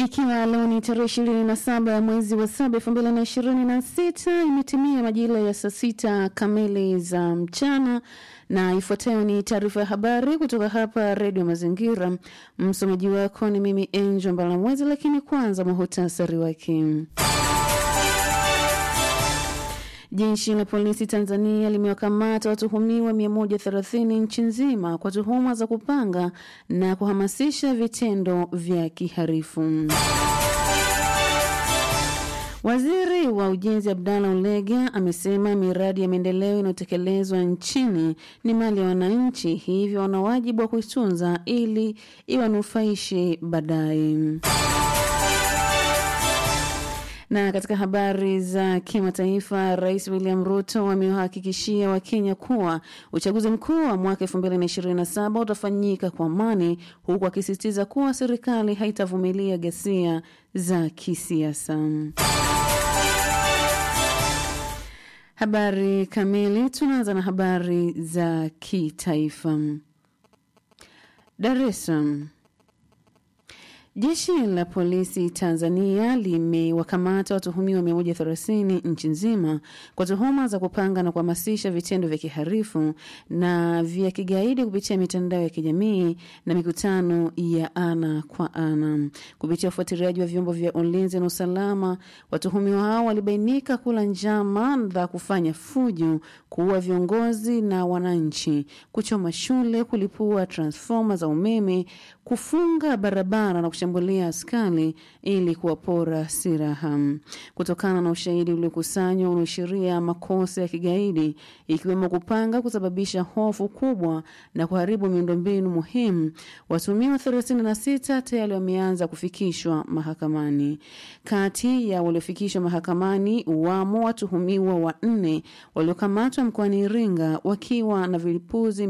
Ikiwa leo ni tarehe ishirini na saba ya mwezi wa saba elfu mbili na ishirini na sita imetimia majira ya saa sita kamili za mchana, na ifuatayo ni taarifa ya habari kutoka hapa Redio Mazingira. Msomaji wako ni mimi Angel Mbalamwezi, lakini kwanza muhutasari wake. Jeshi la polisi Tanzania limewakamata watuhumiwa 130 nchi nzima kwa tuhuma za kupanga na kuhamasisha vitendo vya kiharifu. Waziri wa Ujenzi Abdalla Ulega amesema miradi ya maendeleo inayotekelezwa nchini ni mali ya wananchi, hivyo wana wajibu wa kuitunza ili iwanufaishe baadaye. Na katika habari za kimataifa, Rais William Ruto amewahakikishia Wakenya kuwa uchaguzi mkuu wa mwaka 2027 utafanyika kwa amani, huku akisisitiza kuwa serikali haitavumilia ghasia za kisiasa. Habari kamili, tunaanza na habari za kitaifa. Dar es Salaam. Jeshi la polisi Tanzania limewakamata watuhumiwa 130 nchi nzima kwa tuhuma za kupanga na kuhamasisha vitendo vya kiharifu na vya kigaidi kupitia mitandao ya kijamii na mikutano ya ana kwa ana. Kupitia ufuatiliaji wa vyombo vya ulinzi na usalama, watuhumiwa hao walibainika kula njama za kufanya fujo, kuua viongozi na wananchi, kuchoma shule, kulipua transfoma za umeme, kufunga barabara na kushambulia askari ili kuwapora silaha. Kutokana na ushahidi uliokusanywa unaoashiria makosa ya kigaidi ikiwemo kupanga, kusababisha hofu kubwa na kuharibu miundombinu muhimu, watuhumiwa 36 tayari wameanza kufikishwa mahakamani. Kati ya waliofikishwa mahakamani wamo watuhumiwa wanne waliokamatwa mkoani Iringa wakiwa na vilipuzi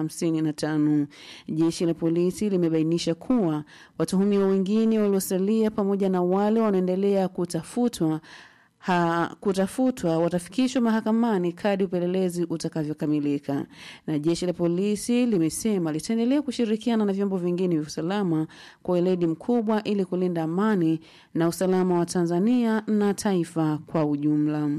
155. Jeshi la polisi limebainisha kuwa watuhumiwa wengine waliosalia pamoja na wale wanaendelea kutafutwa ha, kutafutwa watafikishwa mahakamani kadri upelelezi utakavyokamilika. Na jeshi la polisi limesema litaendelea kushirikiana na vyombo vingine vya usalama kwa weledi mkubwa ili kulinda amani na usalama wa Tanzania na taifa kwa ujumla.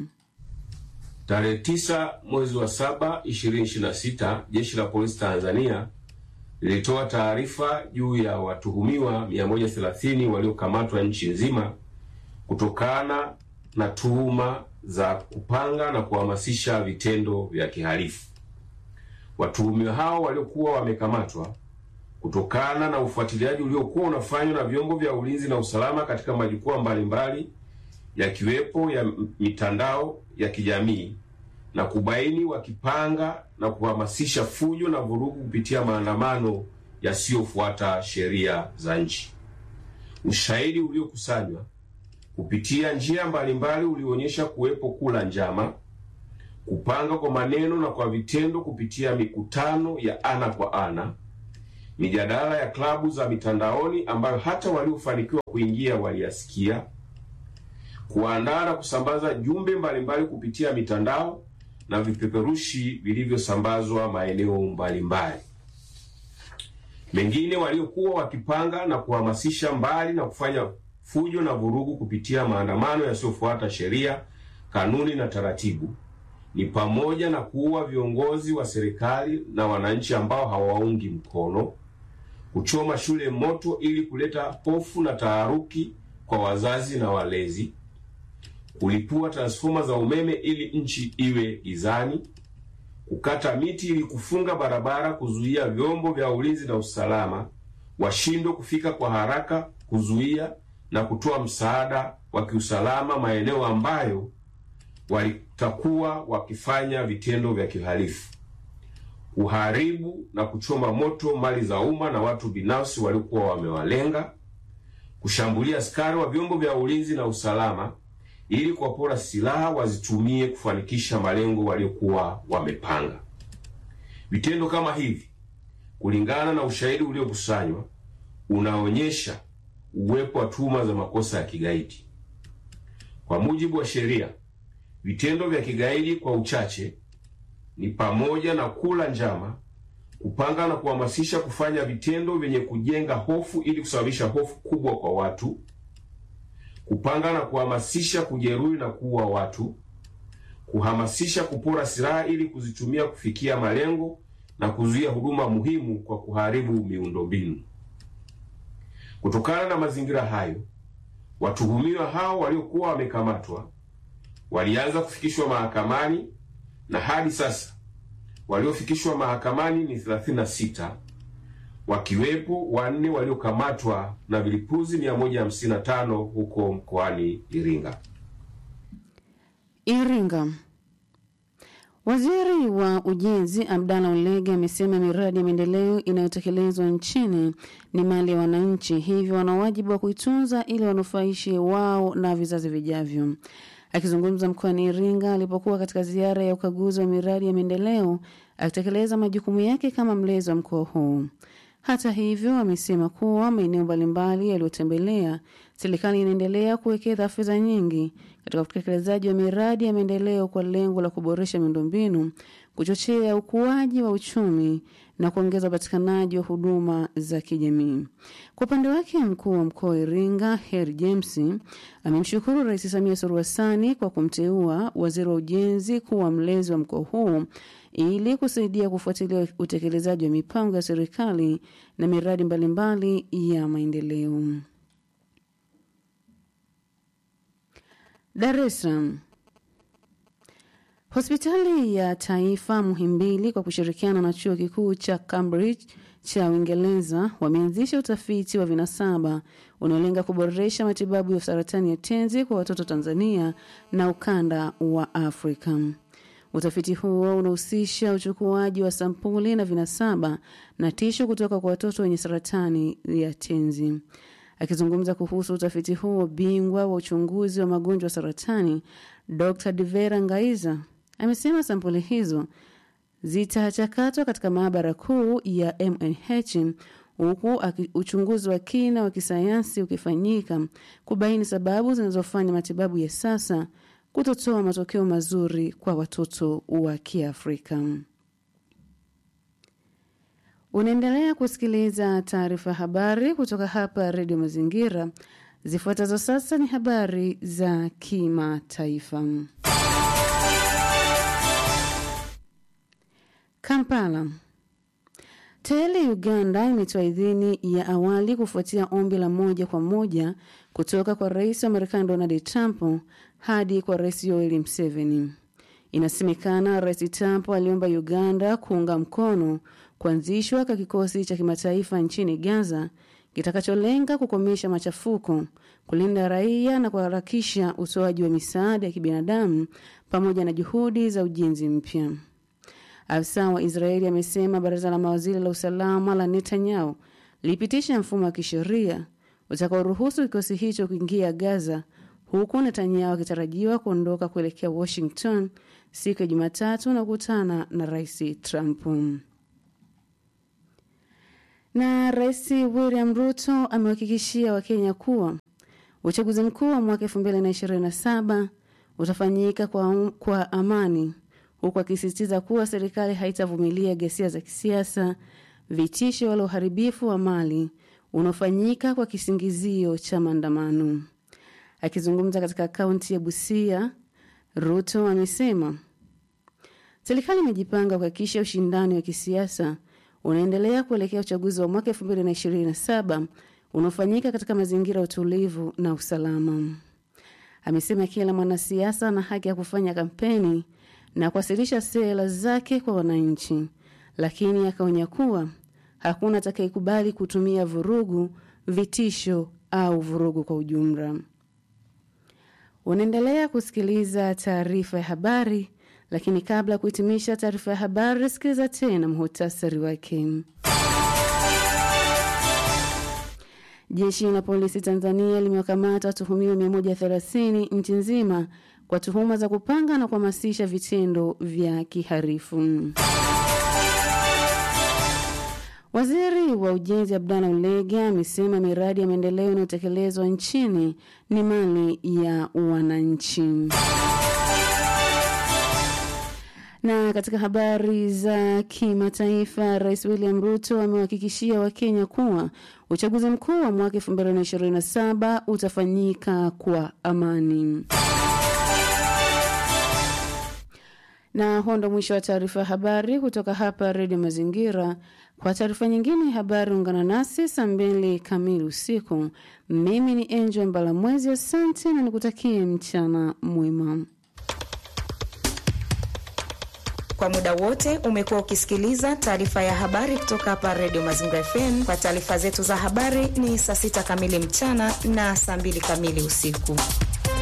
Tarehe tisa mwezi wa saba 2026 jeshi la polisi Tanzania lilitoa taarifa juu ya watuhumiwa 130 waliokamatwa nchi nzima kutokana na tuhuma za kupanga na kuhamasisha vitendo vya kihalifu. Watuhumiwa hao waliokuwa wamekamatwa kutokana na ufuatiliaji uliokuwa unafanywa na vyombo vya ulinzi na usalama katika majukwaa mbalimbali yakiwepo ya mitandao ya kijamii na kubaini wakipanga na kuhamasisha fujo na vurugu kupitia maandamano yasiyofuata sheria za nchi. Ushahidi uliokusanywa kupitia njia mbalimbali ulionyesha kuwepo kula njama, kupanga kwa maneno na kwa vitendo kupitia mikutano ya ana kwa ana, mijadala ya klabu za mitandaoni ambayo hata waliofanikiwa kuingia waliyasikia, kuandaa na kusambaza jumbe mbalimbali kupitia mitandao na vipeperushi vilivyosambazwa maeneo mbalimbali. Mengine waliokuwa wakipanga na kuhamasisha mbali na kufanya fujo na vurugu kupitia maandamano yasiyofuata sheria, kanuni na taratibu ni pamoja na kuua viongozi wa serikali na wananchi ambao hawaungi mkono, kuchoma shule moto ili kuleta hofu na taharuki kwa wazazi na walezi, kulipua transfoma za umeme ili nchi iwe gizani, kukata miti ili kufunga barabara, kuzuia vyombo vya ulinzi na usalama washindwe kufika kwa haraka, kuzuia na kutoa msaada wa kiusalama maeneo ambayo walitakuwa wakifanya vitendo vya kihalifu, kuharibu na kuchoma moto mali za umma na watu binafsi waliokuwa wamewalenga, kushambulia askari wa vyombo vya ulinzi na usalama ili kuwapora silaha wazitumie kufanikisha malengo waliokuwa wamepanga. Vitendo kama hivi, kulingana na ushahidi uliokusanywa, unaonyesha uwepo wa tuhuma za makosa ya kigaidi. Kwa mujibu wa sheria, vitendo vya kigaidi kwa uchache ni pamoja na kula njama, kupanga na kuhamasisha kufanya vitendo vyenye kujenga hofu ili kusababisha hofu kubwa kwa watu, kupanga na kuhamasisha kujeruhi na kuua watu, kuhamasisha kupora silaha ili kuzitumia kufikia malengo na kuzuia huduma muhimu kwa kuharibu miundombinu. Kutokana na mazingira hayo, watuhumiwa hao waliokuwa wamekamatwa walianza kufikishwa mahakamani na hadi sasa waliofikishwa mahakamani ni 36 wakiwepo wanne waliokamatwa na vilipuzi 155 huko mkoani Iringa. Iringa. Waziri wa Ujenzi Abdalla Ulege amesema miradi ya maendeleo inayotekelezwa nchini ni mali ya wananchi, hivyo wana wajibu wa kuitunza ili wanufaishe wao na vizazi vijavyo. Akizungumza mkoani Iringa alipokuwa katika ziara ya ukaguzi wa miradi ya maendeleo akitekeleza majukumu yake kama mlezi wa mkoa huu. Hata hivyo, amesema kuwa maeneo mbalimbali yaliyotembelea, serikali inaendelea kuwekeza fedha nyingi katika utekelezaji wa miradi ya maendeleo kwa lengo la kuboresha miundombinu, kuchochea ukuaji wa uchumi na kuongeza upatikanaji wa huduma za kijamii. Kwa upande wake, mkuu wa mkoa wa Iringa Heri James amemshukuru Rais Samia Suluhu Hassan kwa kumteua waziri wa ujenzi kuwa mlezi wa mkoa huu ili kusaidia kufuatilia utekelezaji wa mipango ya serikali na miradi mbalimbali ya maendeleo. Dar es Salaam. Hospitali ya Taifa Muhimbili kwa kushirikiana na chuo kikuu cha Cambridge cha Uingereza wameanzisha utafiti wa vinasaba unaolenga kuboresha matibabu ya saratani ya tenzi kwa watoto Tanzania na ukanda wa Afrika. Utafiti huo unahusisha uchukuaji wa sampuli na vinasaba na tisho kutoka kwa watoto wenye saratani ya tenzi. Akizungumza kuhusu utafiti huo, bingwa wa uchunguzi wa magonjwa ya saratani Dr. Divera Ngaiza amesema sampuli hizo zitachakatwa katika maabara kuu ya MNH huku uchunguzi wa kina wa kisayansi ukifanyika kubaini sababu zinazofanya matibabu ya sasa kutotoa matokeo mazuri kwa watoto wa Kiafrika. Unaendelea kusikiliza taarifa habari kutoka hapa Redio Mazingira. Zifuatazo sasa ni habari za kimataifa. Kampala. Tayari Uganda imetoa idhini ya awali kufuatia ombi la moja kwa moja kutoka kwa rais wa Marekani Donald Trump hadi kwa rais Yoweri Museveni. Inasemekana rais Trump aliomba Uganda kuunga mkono kuanzishwa kwa kikosi cha kimataifa nchini Gaza kitakacholenga kukomesha machafuko, kulinda raia na kuharakisha utoaji wa misaada ya kibinadamu pamoja na juhudi za ujenzi mpya. Afisa wa Israeli amesema baraza la mawaziri la usalama la Netanyahu lilipitisha mfumo wa kisheria utakaoruhusu kikosi hicho kuingia Gaza, huku Netanyahu akitarajiwa kuondoka kuelekea Washington siku ya Jumatatu na kukutana na rais Trump. Na Rais William Ruto amewahakikishia Wakenya kuwa uchaguzi mkuu wa mwaka 2027 utafanyika kwa, kwa amani huku akisisitiza kuwa serikali haitavumilia ghasia za kisiasa, vitisho wala uharibifu wa mali unaofanyika kwa kisingizio cha maandamano. Akizungumza katika kaunti ya Busia, Ruto amesema serikali imejipanga kuhakikisha ushindani wa kisiasa unaendelea kuelekea uchaguzi wa mwaka 2027 unaofanyika katika mazingira ya utulivu na usalama. Amesema kila mwanasiasa ana haki ya kufanya kampeni na kuwasilisha sera zake kwa wananchi, lakini akaonya kuwa hakuna atakayekubali kutumia vurugu, vitisho au vurugu kwa ujumla. Unaendelea kusikiliza taarifa ya habari, lakini kabla ya kuhitimisha taarifa ya habari, sikiliza tena muhutasari wake. Jeshi la polisi Tanzania limewakamata watuhumiwa 130 nchi nzima kwa tuhuma za kupanga na kuhamasisha vitendo vya kiharifu. Waziri wa Ujenzi Abdalla Ulega amesema miradi ya maendeleo inayotekelezwa nchini ni mali ya wananchi. Na katika habari za kimataifa, Rais William Ruto amewahakikishia Wakenya kuwa uchaguzi mkuu wa mwaka 2027 utafanyika kwa amani. Na huo ndo mwisho wa taarifa ya habari kutoka hapa Redio Mazingira. Kwa taarifa nyingine habari, ungana nasi saa mbili kamili usiku. Mimi ni Angel Mbalamwezi, asante na nikutakie mchana mwema. Kwa muda wote umekuwa ukisikiliza taarifa ya habari kutoka hapa Redio Mazingira FM. Kwa taarifa zetu za habari ni saa sita kamili mchana na saa mbili kamili usiku.